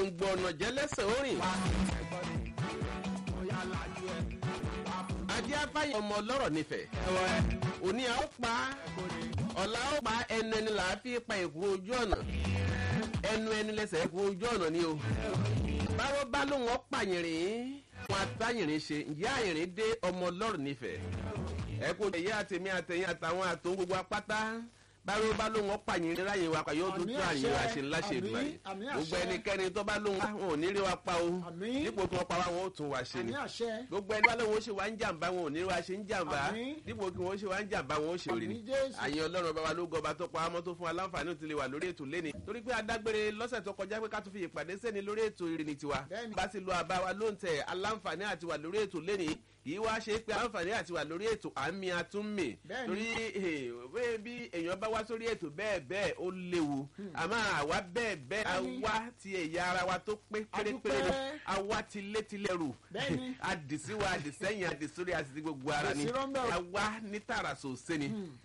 gbòǹgbò ọ̀nà jẹ́lẹ́sẹ̀ orin. ajé afáyé ọmọ ọlọ́rọ̀ nífẹ̀ẹ́. òní a ó pa ọ̀la ó pa ẹnu ẹni là á fi pa èkúrò ojú ọ̀nà ẹnu ẹni lẹsẹ̀ èkúrò ojú ọ̀nà ni o. báwo bá lóun ọ́ pààyàn wọn àtàyìnrín ṣe ǹjẹ́ àyìnrín dé ọmọ ọlọ́rọ̀ nífẹ̀ẹ́. ẹ kò tẹ̀yẹ àtẹ̀mí àtẹ̀yìn àtàwọn àtòun gbogbo apáta báwo bá lóun ọ́ pààyàn ráyè wa pa yóò tún tún àyè wa ṣe ńlá ṣe ìdúrà yìí gbogbo ẹnikẹ́ni tó bá lóun wọn ò ní rí wa pa o dípò kí wọ́n pa wá wọn ó tún wa ṣe ni gbogbo ẹni bá lóun ó ṣe wá ń jàǹbá wọn ò ní rí wa ṣe ń jàǹbá dípò kí wọ́n ṣe wá ń jàǹbá wọn ó ṣe rí ni àyè ọlọ́run bá wa ló gọba tó pa amọ́ tó fún wa láǹfààní òtún lè wà lórí ètò lẹ́ni torí pé adágbére lọ́sẹ̀ tó kọjá pé ká tún fi ìpàdé sẹ́ni lórí ètò ìrìnnì tiwa bá ti lo àbá wa ló ń tẹ̀ aláǹfààní àti wà lórí ètò lẹ́ni yìí wá ṣe pé àǹfààní àti wà lórí ètò àmì àtúnmì torí bí èèyàn bá wá sórí ètò bẹ́ẹ̀ bẹ́ẹ̀ ó léwu àmọ́ àwa bẹ́ẹ̀ bẹ́ẹ̀ àwa ti ẹ̀yà ara wa tó pé pérépéré ni àwa ti létílẹ̀rù àdìsíwa àdìsẹ́yìn àdìsórí àti gbogbo ara ni àwa ní tààrà sòsé ni